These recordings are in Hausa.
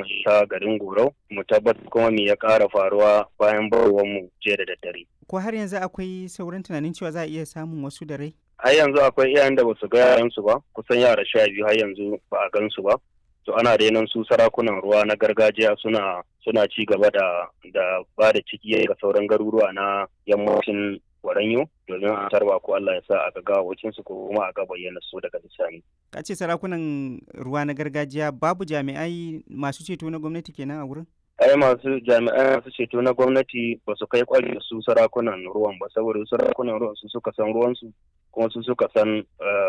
mu ta garin Gorau mu tabbatar kuma me ya ƙara faruwa bayan barwar mu jiya da daddare. Ko har yanzu akwai sauran tunanin cewa za a iya samun wasu da rai? Har yanzu akwai iyayen da basu ga yaransu ba kusan yara sha biyu har yanzu ba a gansu ba. To ana renon su sarakunan ruwa na gargajiya suna suna ci gaba da da ba da ciki ga sauran garuruwa na yammacin Waranyo domin a tarba ko Allah ya sa a ga gawawacin su ko kuma a ga bayyana su daga bisani. Ka ce sarakunan ruwa na gargajiya babu jami'ai masu ceto na gwamnati kenan a wurin? ai masu jami'ai masu ceto na gwamnati ba su kai kwari su sarakunan ruwan ba saboda sarakunan ruwan su suka san ruwansu kuma su suka san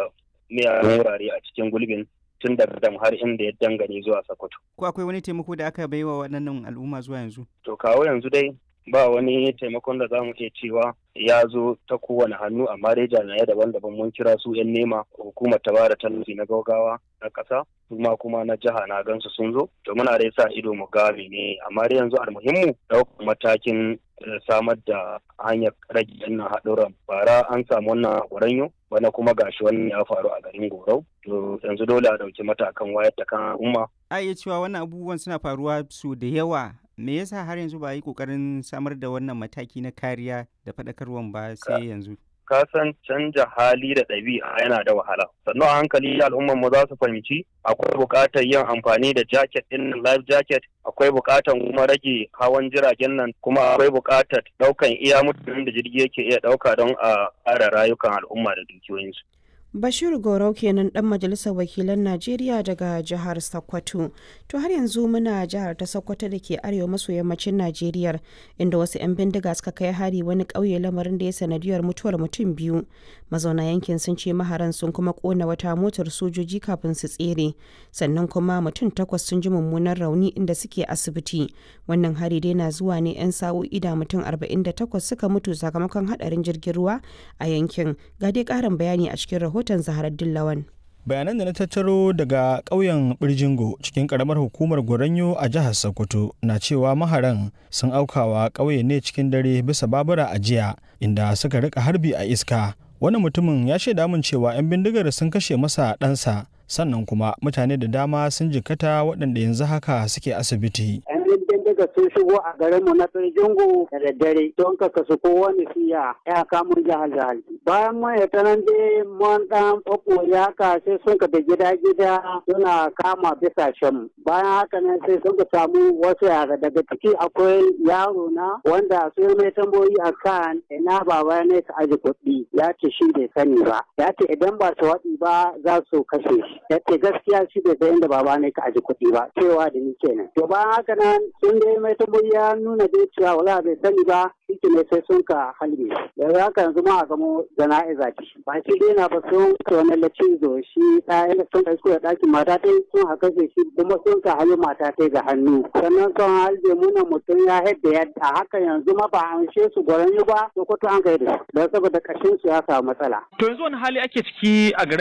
miyagun wurare a cikin gulbin tun daga dam har inda ya dangane zuwa Sokoto. Ko akwai wani taimako da aka baiwa waɗannan al'umma zuwa yanzu? To kawo yanzu dai ba wani taimakon da za mu iya cewa ya zo ta kowane hannu amma dai jami'ai daban-daban mun kira su 'yan nema hukumar ta bada tallafi na gaugawa na ƙasa kuma kuma na jiha na gansu sun zo to muna dai sa ido mu ga ne amma dai yanzu almuhimmu ɗaukar matakin samar da hanyar rage wannan haɗuran bara an samu wannan gwaranyo bana kuma gashi wannan ya faru a garin gorau to yanzu dole a ɗauki matakan wayar da kan al'umma a iya cewa wannan abubuwan suna faruwa su da yawa me yasa har yanzu ba a yi kokarin samar da wannan mataki na kariya da faɗakarwan ba sai yanzu ka san canja hali da ɗabi'a yana da wahala sannan a hankali al'umman mu za su fahimci akwai buƙatar yin amfani da jacket ɗin life jacket akwai buƙatar kuma rage hawan jiragen nan kuma akwai buƙatar ɗaukan iya mutanen da jirgi yake iya ɗauka don a ƙara rayukan al'umma da dukiyoyinsu Bashir Gorau kenan dan majalisar wakilan Najeriya daga jihar Sokoto. To har yanzu muna jihar ta Sokoto da ke arewa maso yammacin Najeriya inda wasu 'yan bindiga suka kai hari wani ƙauye lamarin da ya sanadiyar mutuwar mutum biyu. Mazauna yankin sun ce maharan sun kuma kona wata motar sojoji kafin su tsere. Sannan kuma mutum takwas sun ji mummunan rauni inda suke asibiti. Wannan hari dai na zuwa ne 'yan sa'o'i da mutum 48 suka mutu sakamakon hadarin jirgin ruwa a yankin. Ga dai ƙarin bayani a cikin rahoton rahoton Zaharar Dillawan. bayanan da na tattaro daga ƙauyen birjingo cikin ƙaramar hukumar goranyo a jihar sokoto na cewa maharan sun aukawa ƙauye ne cikin dare bisa babura a jiya inda suka rika harbi a iska wani mutumin ya shaida min cewa 'yan bindigar sun kashe masa ɗansa sannan kuma mutane da dama sun jikata waɗanda yanzu haka suke asibiti daga sun shigo a garin mu na Tsirjingu da daddare don ka kasu kowane siya ya kamun jihar jihar. Bayan mun ya tanan dai mun dan ɓaɓɓore haka sai sun ka da gida gida suna kama bisa shan. Bayan haka nan sai sun ka samu wasu yara daga ciki akwai yaro na wanda sun mai tambayoyi a kan ina baba ne ka aji kuɗi ya ce shi bai sani ba. Ya ce idan ba su waɗi ba za su kashe shi. Ya ce gaskiya shi bai san inda baba ne ka aji kuɗi ba cewa da ni kenan. To bayan haka nan sun dai mai tambayi ya nuna dai cewa wala bai sani ba shi ne sai sun ka halbe yanzu haka yanzu ma a gamo jana'iza ce ba shi dai na ba sun ka wani lacizo shi ɗaya da sun kai da ɗakin mata ta sun haka shi kuma sun ka halbe mata ta ga hannu sannan sun halbe muna mutum ya haɗa yadda haka yanzu ma ba an she su gwaran ba sokoto an kai da su don saboda kashin su ya samu matsala. To yanzu wani hali ake ciki a garin